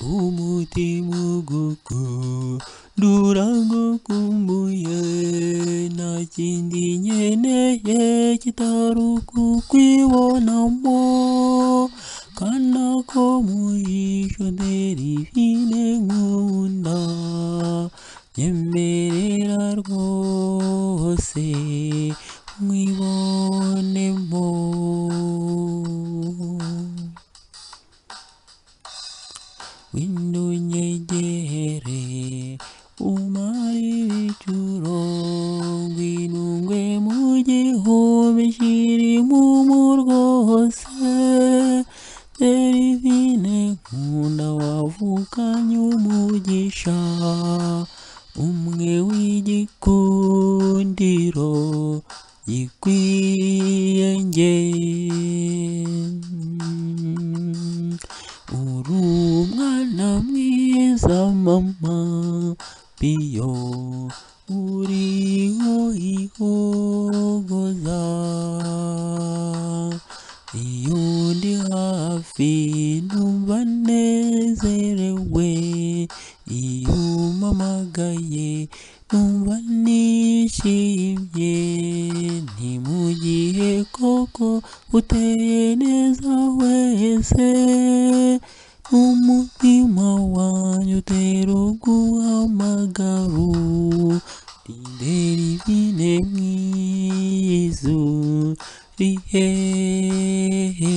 umutima gukundurago kumbuye nta kindi nkeneye kitari ukukwibonamo kana ko mujisho derivine nkunda nyemerera rwose mwibonemo windunyegere umarire ijuru ngwinungwe mu gihumbi kirimo mu rwose derivine nkunda wavukanye umugisha umwe w'igikundiro gikwiye njye uri umwana mwiza mama piyo uriho ihogoza iyo ndi hafi numva nezerewe iyo umpamagaye numva nishimye ni mu gihe koko uteye neza wese umutima wanjye utera uguhamagaro rindera ibine mwizu rihehe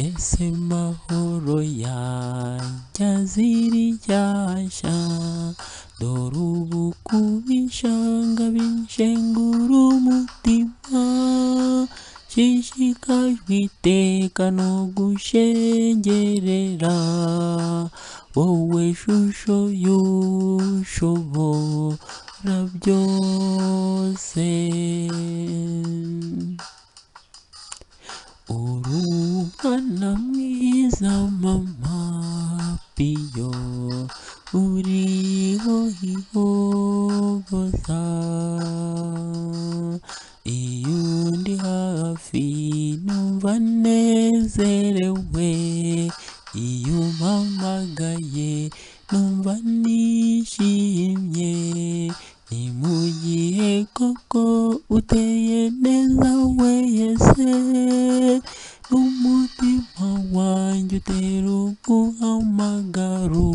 ese mahoro yanjye azira iryashya dore ubu kubishanga bishengura umutima nshishikajwe iteka no gushengerera wowe shusho y'ushobora byose uri umwana mwiza mama piyo uriho ihogoza iyo ndi hafi numva nezerewe iyo umpamagaye numva nishimye ni mu gihe koko uteye neza wese n'umutima wanjye utera uguhamagaro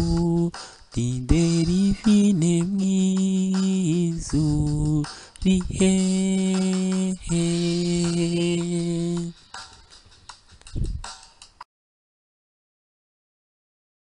tiderivine mwizu rihehe